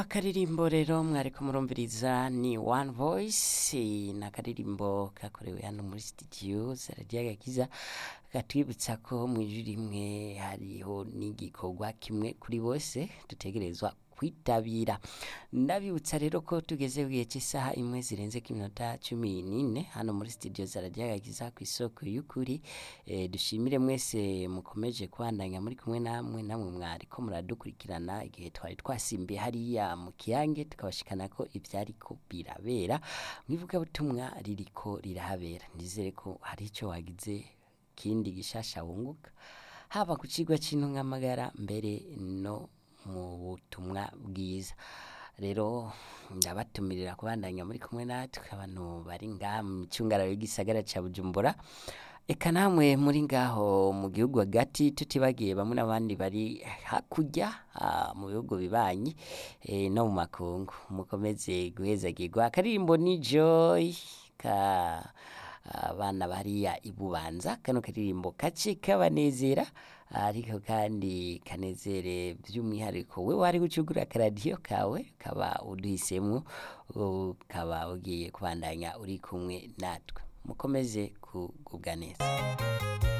akaririmbo rero mwariko murumviriza ni one voice ni akaririmbo kakorewe hano muri studio zaragiye agakiza katwibutsa ko mu ijwi rimwe hariho n'igikorwa kimwe kuri bose dutegerezwa kwitabira ndabibutsa rero ko tugeze ku gihe cy'isaha imwe zirenze ku minota cumi n'ine hano muri studio zaragiye agakiza ku isoko y'ukuri e, dushimire mwese mukomeje kubandanya muri kumwe namwe namwe mwariko muradukurikirana igihe twari twasimbiye hariya mu kiyange tukabashikana ko ivyariko birabera mwivugabutumwa ririko rirahabera nizere ko hari ico wagize kindi gishasha wunguka haba ku cigwa c'intungamagara mbere no mu butumwa bwiza rero ndabatumirira kubandanya muri kumwe natwe abantu bari ngaha mu micungararo y'igisagara ca bujumbura eka namwe muri ngaho mu gihugu hagati tutibagiye bamwe n'abandi bari hakurya ah, mu bihugu bibanyi eh, no mu makungu mukomeze guhezagirwa akaririmbo ni joy ka abana bariya ibubanza kano karirimbo kace kabanezera ariko kandi kanezere by'umwihariko we wari gucugura akaradiyo kawe kaba uduhisemo ukaba ugiye kubandanya uri kumwe natwe mukomeze kugubwa neza